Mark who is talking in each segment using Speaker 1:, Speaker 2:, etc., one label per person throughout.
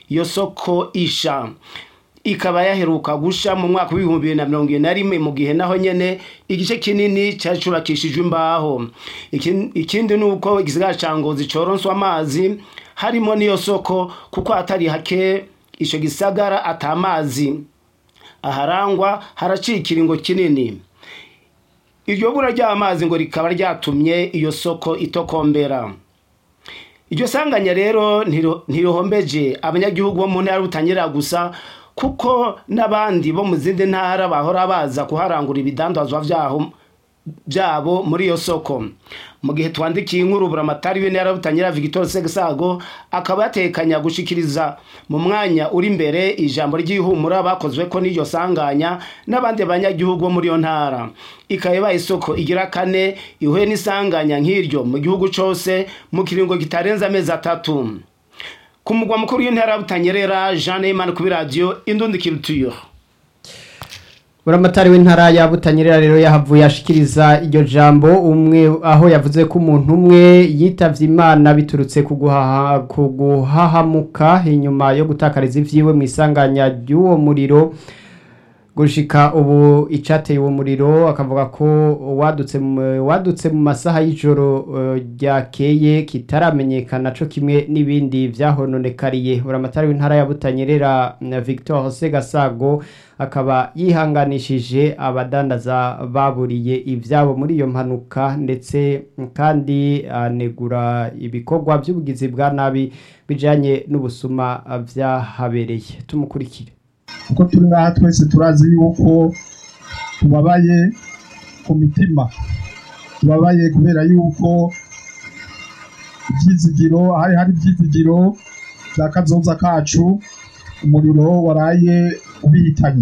Speaker 1: iyo soko isha ikaba yaheruka gusha mu mwaka w'ibihumbi bibiri na mirongo ibiri na rimwe mu gihe naho nyene igice kinini cyari cubakishijwe imbaho Iki- ikindi ni uko igisigara ca ngozi coronswa amazi harimo n'iyo soko kuko hatari hake ico gisagara ata mazi aharangwa haraciye ikiringo kinini iryo bura ry'amazi ngo rikaba ryatumye iyo soko itokombera iryo sanganya rero ntiro- ntirihombeje abanyagihugu bo mu ntara butanyerera gusa kuko n'abandi bo mu zindi ntara bahora baza kuharangura ibidandazwa vyaho byabo muri iyo soko mu gihe twandikiye inkuru buramatari w'intara butanyera Victor Segasago akaba yatekanya gushikiriza mu mwanya uri imbere ijambo ry'ihumura bakozwe ko n'iryo sanganya n'abandi banyagihugu bo muri iyo ntara ikaba ibaye isoko igira kane ihuye n'isanganya nk'iryo mu gihugu cose mu kiringo kitarenze amezi atatu ku mugwa mukuru w'intara butanyerera Jean Neyman kuri radio Indundi Culture
Speaker 2: buramatari w'intara ya butanyerera rero yahavuye ashikiriza iryo jambo umwe aho yavuze ko umuntu umwe yitavye imana biturutse ku guhaha- ku guhahamuka inyuma yo gutakariza ivyiwe mu isanganya ry'uwo muriro gushika ubu icateye uwo muriro akavuga ko wadutse mu- wadutse mu masaha y'ijoro eh, ryakeye kitaramenyekana co kimwe n'ibindi vyahononekariye buramatari w'intara ya butanyerera na Victor Segasago akaba yihanganishije abadandaza baburiye ivyabo muri iyo mpanuka ndetse kandi anegura ibikorwa by'ubugizi bwa nabi bijanye n'ubusuma vyahabereye tumukurikire
Speaker 3: kuko turi ngaha twese turazi yuko tubabaye ku mitima tubabaye kubera yuko ibyizigiro hari hari ibyizigiro bya kazoza kacu umuriro waraye ubihitanye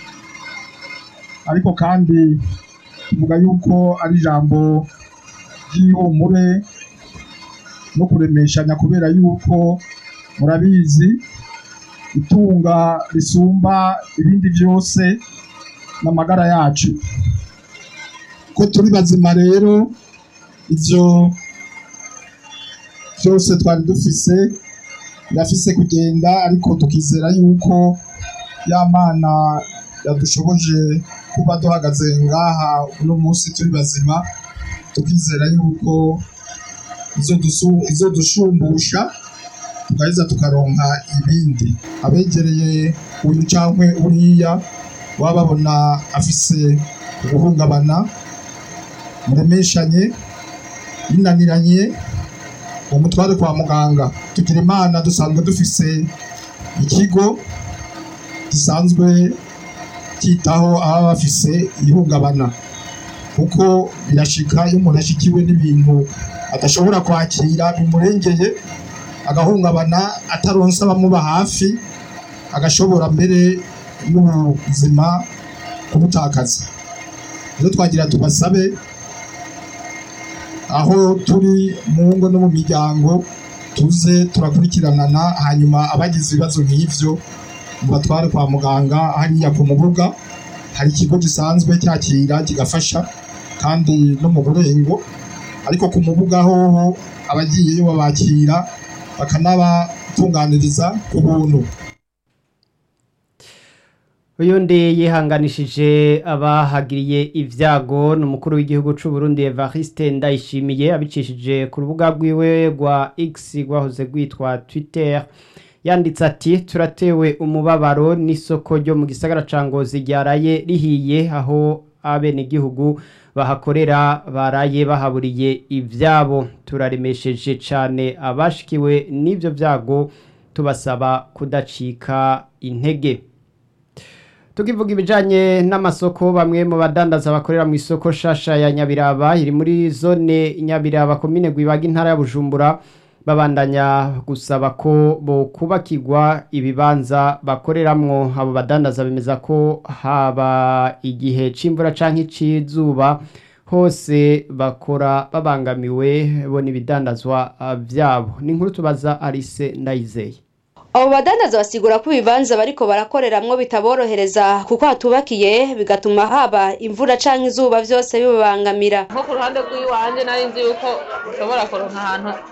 Speaker 3: ariko kandi tuvuga yuko ari ijambo ry'ihumure no kuremeshanya kubera yuko murabizi itunga risumba ibindi byose n'amagara yacu ko turi bazima rero ibyo byose twari dufise birafise kugenda ariko tukizera yuko ya mana yadushoboje kuba duhagaze ngaha uno munsi turi bazima tukizera yuko izodusu- izodushumbusha tugaheza tukaronka ibindi abegereye uyu cankwe uriya baba babona afise uguhungabana muremeshanye binaniranye umutware kwa muganga tugira imana dusanzwe dufise ikigo gisanzwe cyitaho ababa bafise ihungabana kuko birashika iyo umuntu ashikiwe n'ibintu adashobora kwakira bimurengeye agahungabana ataronsa abamuba hafi agashobora mbere n'ubuzima kubutakaza rero twagira tubasabe aho turi mu ngo no mu miryango tuze turakurikiranana hanyuma abagize ibibazo nk'ivyo mubatware kwa muganga hariya ku mubuga hari ikigo gisanzwe cyakira kigafasha kandi no mu burengo ariko ku mubuga hoho abagiyeyo babakira bakanabatunganiriza ku buntu
Speaker 2: uyundi yihanganishije abahagiriye ibyago ni umukuru w'igihugu cy'u Burundi Evariste Ndayishimiye abicishije ku rubuga rwiwe rwa X rwahoze rwitwa Twitter yanditse ati turatewe umubabaro n'isoko ryo mu gisagara ca Ngozi ryaraye rihiye aho abenegihugu bahakorera baraye bahaburiye ivyabo turaremesheje cane abashikiwe n'ivyo vyago tubasaba kudacika intege tukivuga ibijanye n'amasoko bamwe mu badandaza bakorera mu isoko shasha ya Nyabiraba iri muri zone Nyabiraba komine Gwibaga intara ya Bujumbura babandanya gusaba ko bo kubakirwa ibibanza bakoreramwo abo badandaza bemeza ko haba igihe c'imvura canke icizuba hose bakora babangamiwe bo n'ibidandazwa ah, vyabo ni inkuru tubaza Alice Ndayizeye
Speaker 4: abo badandaza basigura ko ibibanza bariko barakoreramwo bitaborohereza kuko hatubakiye bigatuma haba imvura canke izuba vyose bibabangamira
Speaker 5: nko ku ruhande rw'iwanjye nari nzi yuko ushobora kuronka ahantu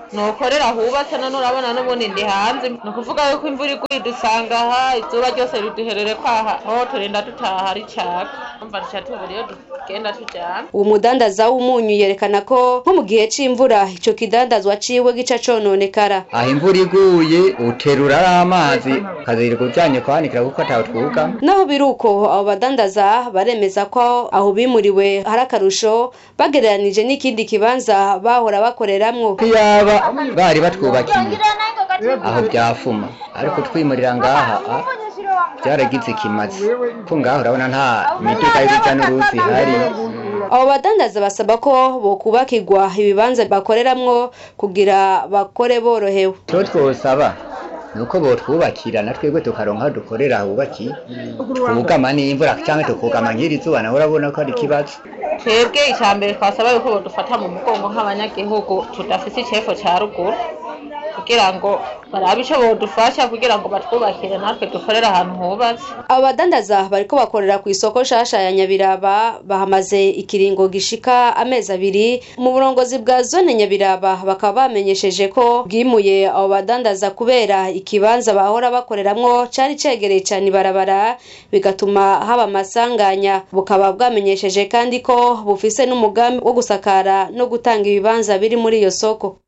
Speaker 5: nukorera hubatse none urabona n'ubundi ndi hanze ni ukuvuga yuko imvura iguye dusanga aha izuba ryose riduherere kwaha aho turinda dutaha ricaka umva duca tubura iyo tugenda tujyana
Speaker 4: uwo mudandaza w'umunyu yerekana ko nko mu gihe c'imvura ico kidandazwa ciwe gica cononekara
Speaker 6: aho imvura iguye uterura ari amazi ukazirirwa ujyanye kwanikira kuko atawe twuga
Speaker 4: naho biri uko abo badandaza baremeza ko aho bimuriwe hari akarusho bagereranije n'ikindi kibanza bahora bakoreramwo
Speaker 6: iyaba bari batwubakiye aho byafuma ariko twimurira ngaha ah, byaragize ikimazi ko ngaho urabona nta miduga y'urujya n'uruzi ihari
Speaker 4: abo badandaza basaba ko bokubakirwa ibibanza bakoreramwo kugira bakore borohewe
Speaker 6: icyo twosaba ni uko botwubakira na twebwe tukaronka aho dukorera hubakiye twugama n'imvura cyangwa tukugama nk'iri zuba nawe urabona ko ari ikibazo
Speaker 5: twebwe icya mbere twasaba yuko badufata mu mugongo nk'abanyagihugu tudafite icefo cya ruguru kugira ngo barabe icyo bodufasha kugira ngo batwubakire natwe dukorere ahantu hubatse
Speaker 4: abo badandaza bariko bakorera ku isoko nshasha ya nyabiraba bahamaze ikiringo gishika amezi abiri mu burongozi bwa zone nyabiraba bakaba bamenyesheje ko bwimuye abo badandaza kubera ikibanza bahora bakoreramwo cari cegereye cane ibarabara bigatuma haba amasanganya bukaba bwamenyesheje kandi ko bufise n'umugambi wo gusakara no gutanga ibibanza biri muri iyo soko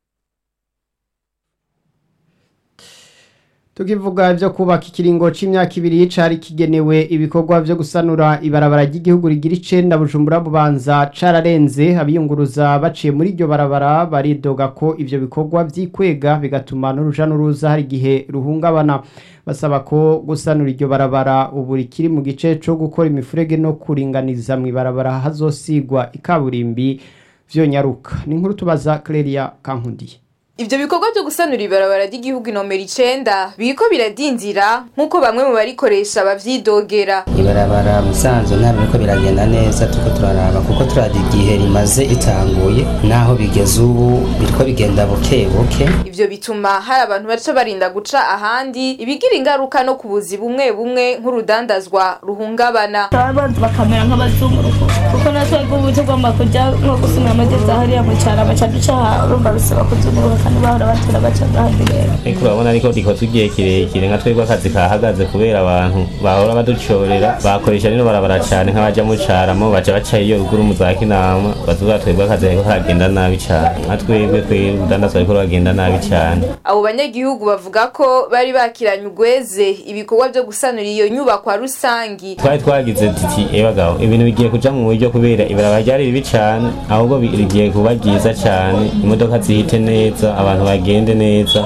Speaker 2: tukivuga byo kubaka ikiringo c'imyaka ibiri cari kigenewe ibikorwa vyo gusanura ibarabara ry'igihugu rigira icenda bujumbura bubanza cararenze abiyunguruza baciye muri iryo barabara baridoga ko ivyo bikorwa vyikwega bigatuma n'uruja n'uruza hari igihe ruhungabana basaba ko gusanura iryo barabara ubu rikiri mu gice co gukora imifurege no kuringaniza mu ibarabara hazosigwa ikaburimbi vyonyaruka ni inkuru tubaza Clelia Kankundiye
Speaker 7: Ivyo bikorwa vyo gusanura ibarabara ry'igihugu nomero icenda biriko biradindira nk'uko bamwe mu barikoresha bavyidogera.
Speaker 8: ibarabara musanzu ntabwo biriko biragenda neza turiko turaraba kuko turada igihe rimaze ritanguye naho bigeze ubu biriko bigenda buke buke
Speaker 7: Ivyo bituma hari abantu baca barinda guca ahandi ibigira ingaruka no ku buzi bumwe bumwe nk'urudandazwa ruhungabana.
Speaker 9: abanza bakamera nk'abazunguruko kuko natwe ubu tugomba kujya nko gusumira amagezi hariya mu cyaro baca duca aha urumva bisaba kuzunguruka kandi bahora batura baca ahandi rero
Speaker 10: ariko urabona ariko rikozwe igihe kirekire nka twebwe akazi kahagaze kubera abantu bahora baducorera bakoresha rino barabara cyane nk'abaja mu caramo baca baca iyo ruguru mu za kinama bazuba twebwe akazi kariko karagenda nabi cyane nka twebwe twebwe urudandazwa ariko ruragenda nabi cyane
Speaker 7: Abo banyagihugu bavuga ko bari bakiranye ugweze ibikorwa vyo gusanura iyo nyubakwa rusangi.
Speaker 10: twari twagize tuti ebagabo ibintu bigiye kuja mu buryo kubera ibarabara ryari ribi cane ahubwo bi- rigiye kuba ryiza cane imodoka zihite neza abantu bagende neza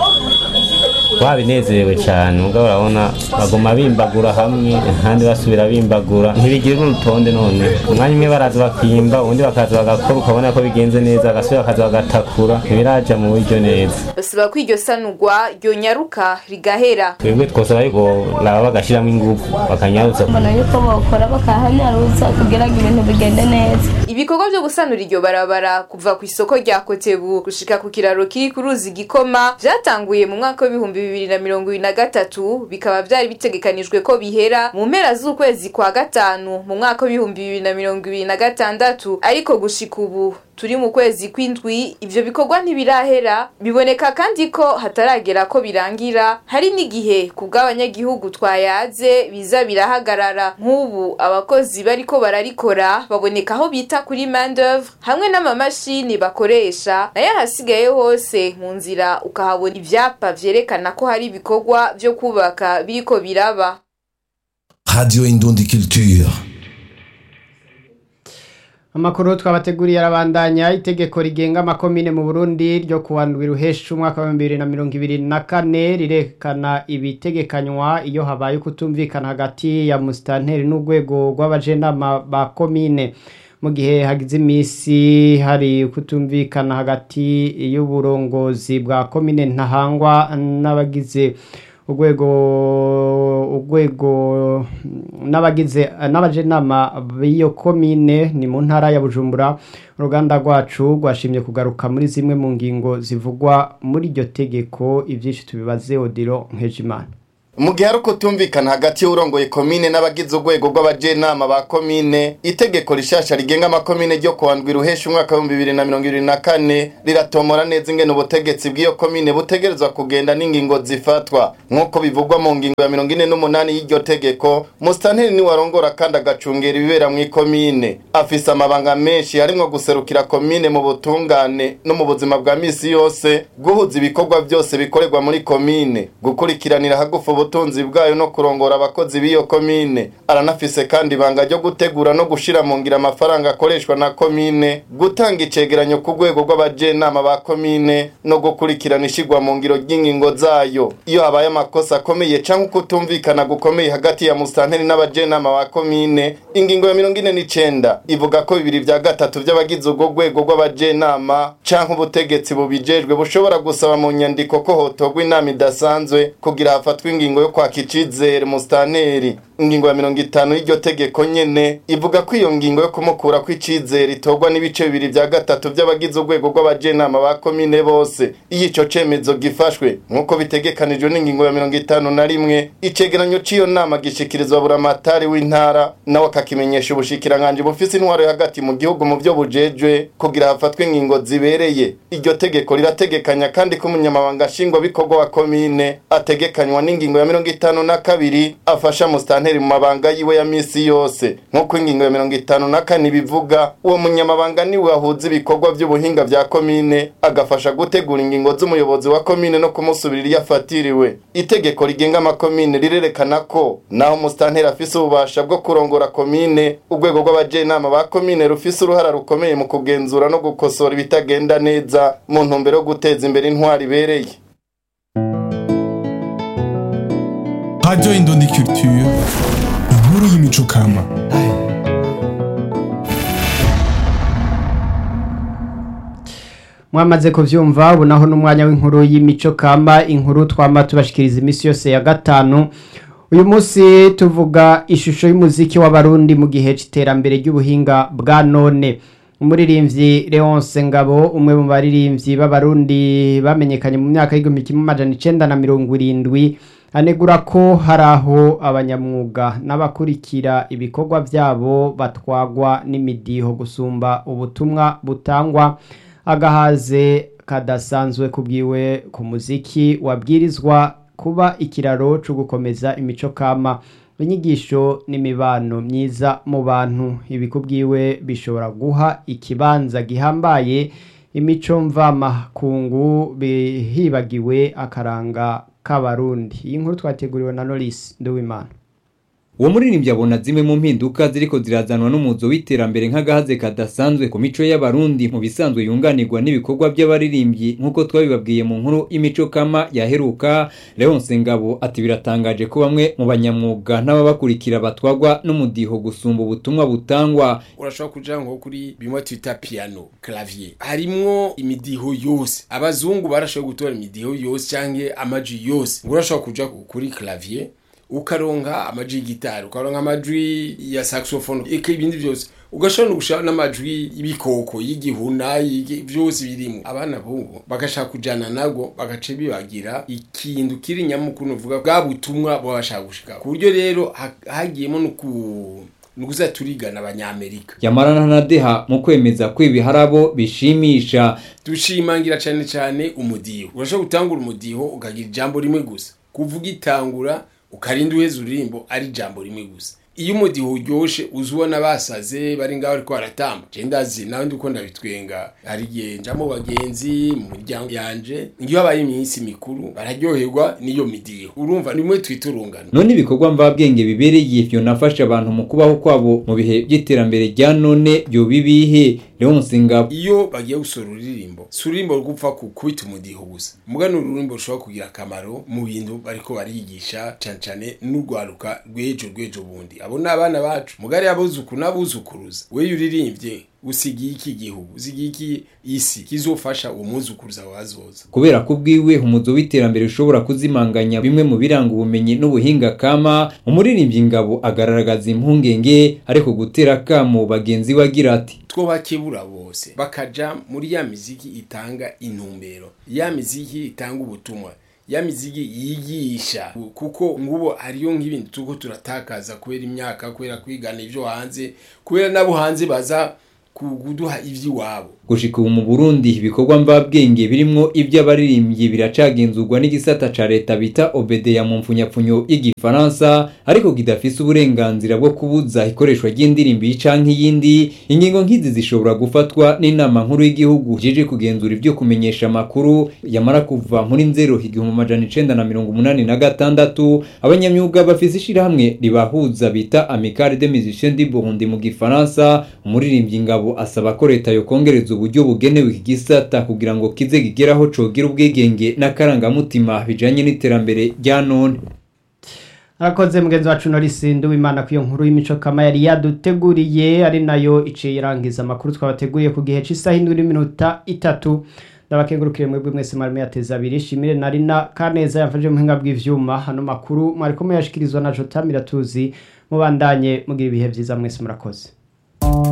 Speaker 10: twabinezerewe cane mugabo urabona baguma bimbagura hamwe ahandi basubira bimbagura ntibigira n'urutonde none umwanya umwe baraza bakimba ubundi bakaza bagakora ukabona ko bigenze neza bagasubira bakaza bagatakura ntibiraja mu buryo neza
Speaker 7: Basaba ko iryo sanurwa ryonyaruka rigahera.
Speaker 10: twebwe twosaba yuko laba bagashiramo ingufu bakanyarutsa
Speaker 9: mbona yuko bawukora bakahanyaruza kugira ngo ibintu bigende neza
Speaker 7: Ibikorwa vyo gusanura iryo barabara kuva ku isoko rya Kotebu gushika ku kiraro kiri ku ruzi Gikoma vyatanguye mu mwaka w'ibihumbi bibiri na mirongo ibiri na gatatu bikaba vyari bitegekanijwe ko bihera mu mpera z'ukwezi kwa gatanu mu mwaka w'ibihumbi bibiri na mirongo ibiri na gatandatu ariko gushika ubu turi mu kwezi kw'indwi ivyo bikorwa ntibirahera biboneka kandi ko hataragera ko birangira hari n'igihe ku bw'abanyagihugu twayaze biza birahagarara nk'ubu abakozi bariko bararikora baboneka aho bita kuri main d'oeuvre hamwe n'amamashini bakoresha nayo ahasigaye hose mu nzira ukahabona ivyapa vyerekana ko hari ibikorwa vyo kubaka biriko biraba
Speaker 11: Radio Indundi Culture.
Speaker 2: Amakuru twabateguriye arabandanya itegeko rigenga amakomine mu Burundi ryo kuwandwira uhesha umwaka wa 2024 rirekana ibitegekanywa iyo habaye kutumvikana hagati ya mustanteri n'urwego rw'abajenama ba komine mu gihe hagize imisi hari kutumvikana hagati y'uburongozi bwa komine ntahangwa n'abagize urwego urwego n'abagize n'abajenama b'iyo komine ni mu ntara ya bujumbura uruganda rwacu rwashimye kugaruka muri zimwe mu ngingo zivugwa muri iryo tegeko ibyinshi tubibaze odiro nkejimana
Speaker 12: mu gihe ari ukutumvikana hagati y'urongoye komine n'abagize urwego rw'abajenama ba komine itegeko rishasha rigenga amakomine ryo kuwa ndwi ruhesha umwaka w'ibihumbi bibiri na mirongo ibiri na kane riratomora neza ingene ubutegetsi bw'iyo komine butegerezwa kugenda n'ingingo zifatwa nk'uko bivugwa mu ngingo ya mirongo ine n'umunani y'iryo tegeko musitanteri niwe arongora kandi agacungera ibibera mu ikomine afise amabanga menshi harimwo guserukira komine mu butungane no mu buzima bwa misi yose guhuza ibikorwa byose bikorerwa muri komine gukurikiranira hagufu ubutunzi bwayo no kurongora abakozi b'iyo komine aranafise kandi ibanga ryo gutegura no gushira mu ngira amafaranga akoreshwa na komine gutanga icegeranyo ku rwego rw'abajenama ba komine no gukurikirana ishigwa mu ngiro ry'ingingo zayo iyo habaye amakosa akomeye canke ukutumvikana gukomeye hagati ya musitanteri n'abajenama ba komine ingingo ya mirongo ine n'icenda ivuga ko bibiri vya gatatu vy'abagize urwo rwego rw'abajenama canke ubutegetsi bubijejwe bushobora gusaba mu nyandiko ko hotorwa inama idasanzwe kugira hafatwe ingingo yo kwaka icizere musitanteri ingingo ya mirongo itanu y'iryo tegeko nyene ivuga ko iyo ngingo yo kumukura ko icizere itorwa n'ibice bibiri vya gatatu vy'abagize urwego rw'abajenama ba komine bose iyo ico cemezo gifashwe nk'uko bitegekanijwe n'ingingo ya mirongo itanu na rimwe icegeranyo c'iyo nama gishikirizwa buramatari w'intara nawe akakimenyesha ubushikiranganji bufise intwaro yo hagati mu gihugu mu vyo bujejwe kugira hafatwe ingingo zibereye iryo tegeko rirategekanya kandi ko umunyamabanga nshingwabikorwa wa komine ategekanywa n'ingingo ya mirongo itanu na kabiri afasha musitanteri mu mabanga yiwe ya misi yose nk'uko ingingo ya mirongo itanu na kane bivuga uwo munyamabanga niwe ahuza ibikorwa vy'ubuhinga vya komine agafasha gutegura ingingo z'umuyobozi wa komine no kumusubirira iyo afatiriwe itegeko rigenga amakomine rirerekana ko naho musitanteri afise ububasha bwo kurongora komine urwego rw'abajenama ba komine rufise uruhara rukomeye mu kugenzura no gukosora ibitagenda neza mu ntumbero yo guteza imbere intwari ibereye
Speaker 13: Radio Indundi Culture, inkuru y'imico kama.
Speaker 2: mwamaze kuvyumva ubu naho n'umwanya w'inkuru y'imico kama inkuru twama tubashikiriza iminsi yose ya gatanu uyu munsi tuvuga ishusho y'umuziki w'abarundi mu gihe c'iterambere ry'ubuhinga bwa none umuririmbyi Leonce Ngabo umwe mu baririmbyi b'abarundi bamenyekanye mu myaka y'igihumbi kimwe amajana icenda na mirongo irindwi anegura ko hari aho abanyamwuga n'abakurikira ibikorwa byabo batwagwa n'imidiho gusumba ubutumwa butangwa agahaze kadasanzwe kubwiwe ku muziki wabwirizwa kuba ikiraro cyo gukomeza imico kama inyigisho n'imibano myiza mu bantu ibikubwiwe bishobora guha ikibanza gihambaye imico mvamakungu bihibagiwe akaranga k'abarundi iyi nkuru twateguriwe na Norris Nduwimana
Speaker 14: uwo muririmbyi abona zimwe mu mpinduka ziriko zirazanwa n'umuzo w'iterambere nk'agahaze kadasanzwe ku mico y'abarundi mu bisanzwe yunganirwa n'ibikorwa by'abaririmbyi nk'uko twabibabwiye mu nkuru y'imico kama yaheruka Leonce Ngabo ati biratangaje ko bamwe mu banyamwuga n'ababakurikira batwagwa n'umudiho gusumba ubutumwa butangwa
Speaker 15: urashobora kuja nko kuri bimwe twita piano clavier harimwo imidiho yose abazungu barashoboye gutora imidiho yose canke amaji yose ngo urashobora kuja kuri clavier ukaronka amajwi y'igitari ukaronka amajwi ya saxophone eka ibindi byose ugashobora no gushaka n'amajwi y'ibikoko y'igihuna byose birimo abana bubu bagashaka kujana nago bagace bibagira ikintu kiri nyamukuru uvuga bwa butumwa babashaka gushika ku buryo rero hagiyemo no ku nukuza turigana abanyamerika
Speaker 14: yamarana na deha mu kwemeza ko ibi harabo bishimisha
Speaker 15: dushimangira cyane cyane umudiho urashobora gutangura umudiho ukagira ijambo rimwe gusa kuvuga itangura ukarinda uheza ururimbo ari ijambo rimwe gusa iyo umudiho uryoshe uzi ubona basaze bari ngaho ariko baratamba je ndazi nawe ndiko ndabitwenga hari igihe nja mu bagenzi mu muryango yanje iyo habaye iminsi mikuru bararyoherwa n'iyo midiho urumva nimwe twita urungano
Speaker 14: none ibikorwa mvabwenge bibereye ivyo nafasha abantu mu kubaho kwabo mu bihe by'iterambere rya none byo bibihe Leonce Ngabo
Speaker 15: iyo bagiye gusora uririmbo si ururimbo rugupfa kubita umudiho gusa muga ni ururimbo rushobora kugira akamaro mu bintu bariko barigisha cane cane n'urwaruka rw'ejo rw'ejo bundi abo ni abana bacu mugari abuzukuru n'abuzukuruza we uririmbye usigiye iki gihugu usigiye iki isi kizofasha uwo muzukuruza wazoza
Speaker 14: kubera ko ubwiwe umuzo w'iterambere ushobora kuzimanganya bimwe mu biranga ubumenyi n'ubuhinga kama umuririmbyi ngabo agaragaza impungenge ariko gutera kamo bagenzi we agira ati
Speaker 15: twobakebura bose bakaja muri ya miziki itanga intumbero ya miziki itanga ubutumwa ya miziki yigisha kuko ngubo hariyo nk'ibintu tuko turatakaza kubera imyaka kubera kwigana ivyo hanze kubera nabo hanze baza kuduha ivy'iwabo
Speaker 14: gushika ubu mu Burundi ibikorwa mvabwenge birimwo ivy'abaririmbyi biracagenzurwa n'igisata ca leta bita Obedeya mu mfunyapfunyo y'igifaransa ariko kidafise uburenganzira bwo kubuza ikoreshwa ry'indirimbo canke iyindi ingingo nk'izi zishobora gufatwa n'inama nkuru y'igihugu jeje kugenzura ivyo kumenyesha amakuru yamara kuva muri nzero igihumbi amajana icenda na mirongo umunani na gatandatu abanyamyuga bafise ishirahamwe ribahuza bita Amicale des Musiciens du Burundi mu gifaransa umuririmbyi ngabo asaba ko leta yokongereza uburyo bugenewe iki gisata kugira ngo kize kigeraho cogira ubwigenge n'akarangamutima bijanye n'iterambere rya none
Speaker 2: arakoze mugenzi wacu Norisi Nduwimana ku iyo nkuru y'imico kama yari yaduteguriye ari nayo iciye irangiza amakuru twabateguriye ku gihe cy'isaha indwi n'iminota itatu ndabakengurukire mwebwe mwese mwari muyateza abiri shimire na rina kaneza yamfashe mu buhinga bw'ivyuma hano makuru mwari ko muyashikirizwa na Jota Miratuzi mubandanye mugira ibihe vyiza mwese murakoze